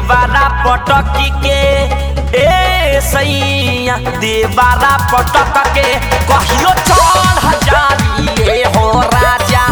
देवारा पटकी के ए सैया देवारा पटक के कहियो चढ़ जाइए हो राजा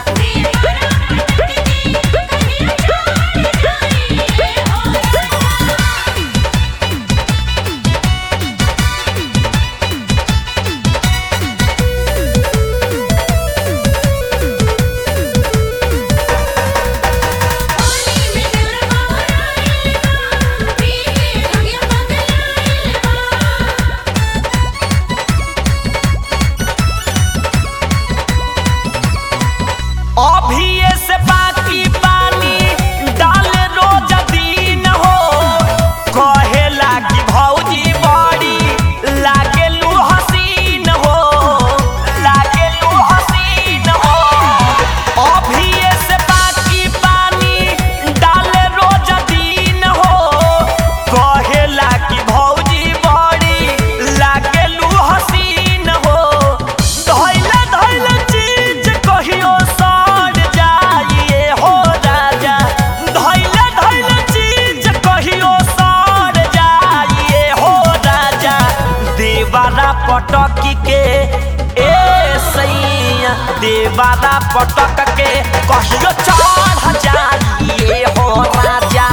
अभी से बाकी पानी डाले रोज दिन हो कहे लागी भौजी बड़ी लागेलू हसीन हो लागेलू हसीन हो अभी से बाकी पानी डाले रोज दिन हो कहे लागी भौजी बड़ी लागेलू हसीन हो धैले धैले चीज कहियो सड़ जाइए हो राजा धैले धैले चीज कहियो सड़ जाइए हो राजा देवारा पटकी के ए सैया देवारा पटक के कहियो चढ़ जाइए हो राजा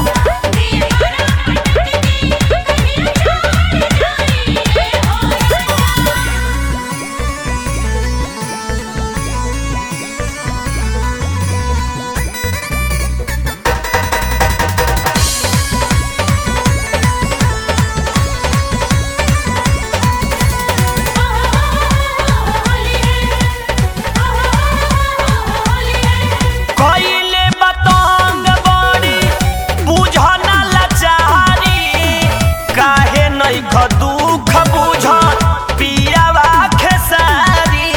कइले बतंग बड़ी बुझना लाचारी काहे नहीं ख दुख बुझ पियावा खेसारी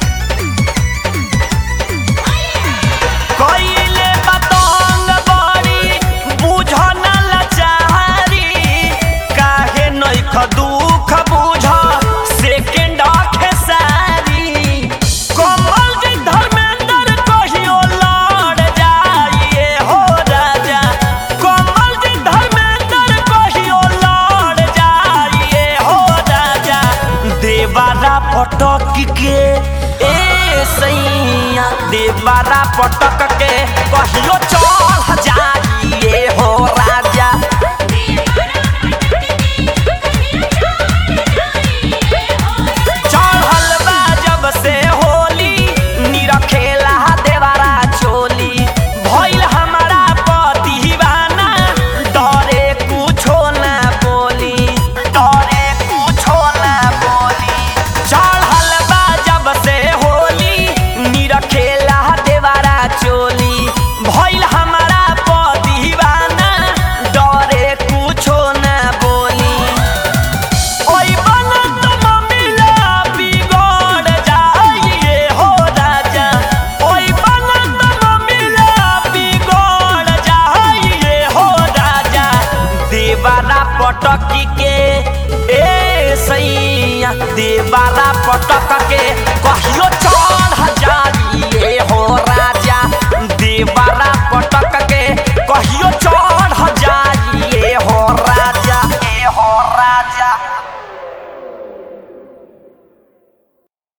कइले बतंग बड़ी बुझना लाचारी काहे नहीं ख दुख बुझ सेकेंड खेसारी कमल जी धर्मेंद्र कहियो लड़ जाइए हो राजा कमल जी धर्मेंद्र कहियो लड़ जाइए हो राजा देवारा पटक के ए सैया देवारा पटक के कहियो चढ़ जाइए हो राजा चढ़ल बा जब से होली निरखेला देवारा चोली भइल हमारा पतिवाना डरे कुछो ना बोली डरे कुछो ना बोली चढ़ल बा जब से होली निरखेला देवारा चोली भइल हमारा पतिवाना डरे कुछो ना बोली ओई बनत ममिला बिगड़ जाइए हो राजा ओई बनत ममिला बिगड़ जाइए हो राजा देवारा पटकी के ए सैया देवारा पटक के